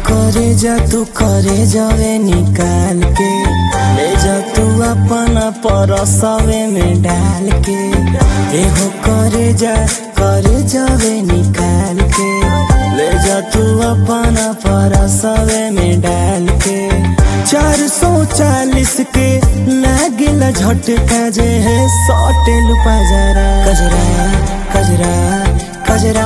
करे जा तू करे जावे निकाल के ले जा तू अपना परसवे में डाल के एहो करे जा करे जावे निकाल के ले जा तू अपना परसवे में डाल के चार सौ चालीस के लागिल झटका जे है सौटे लुपा जरा कजरा कजरा कजरा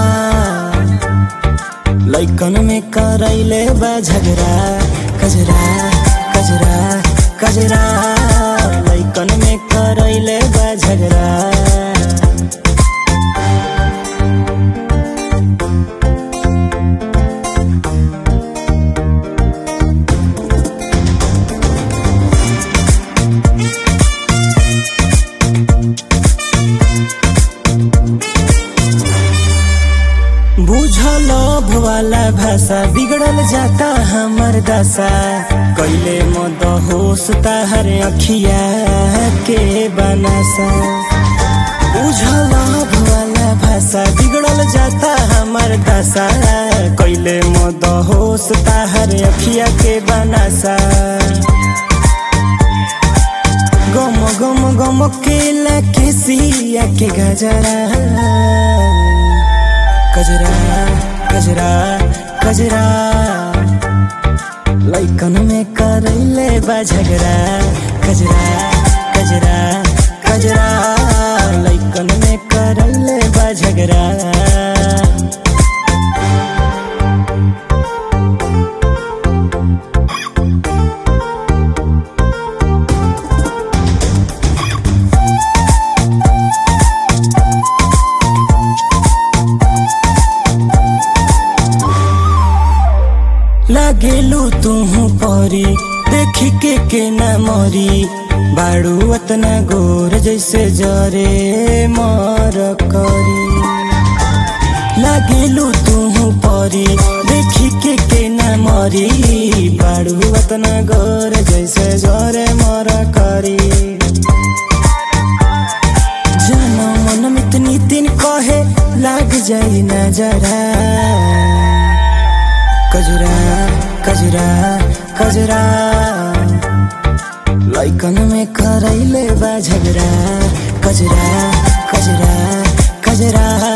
लैकन में करैले बा झगड़ा कजरा कजरा कजरा लैकन में करैले बा झगड़ा बुझल वाला भाषा बिगड़ल जाता हमर दशा कैले मद होश ताहर अखिया के बनासा बुझल वाला भाषा बिगड़ल जाता हमर दशा कैले मद होश ताहर अखिया के बनासा गम गम गम के लके सिया के गजरा कजरा कजरा कजरा लैकन में करैले बा झगड़ा कजरा कजरा कजरा लैकन में करैले बा झगड़ा लागेलू तुहू परी देखी के के न मरी बाड़ू अतना गोर जैसे जरे मर करी लागेलू तुहू परी देखी के के न मरी बाड़ू अतना गोर जैसे जरे मर करी जानो मन में इतनी दिन कहे लाग जाई नजरा कजरा कजरा कजरा लैकन में करैले बा झगड़ा कजरा कजरा कजरा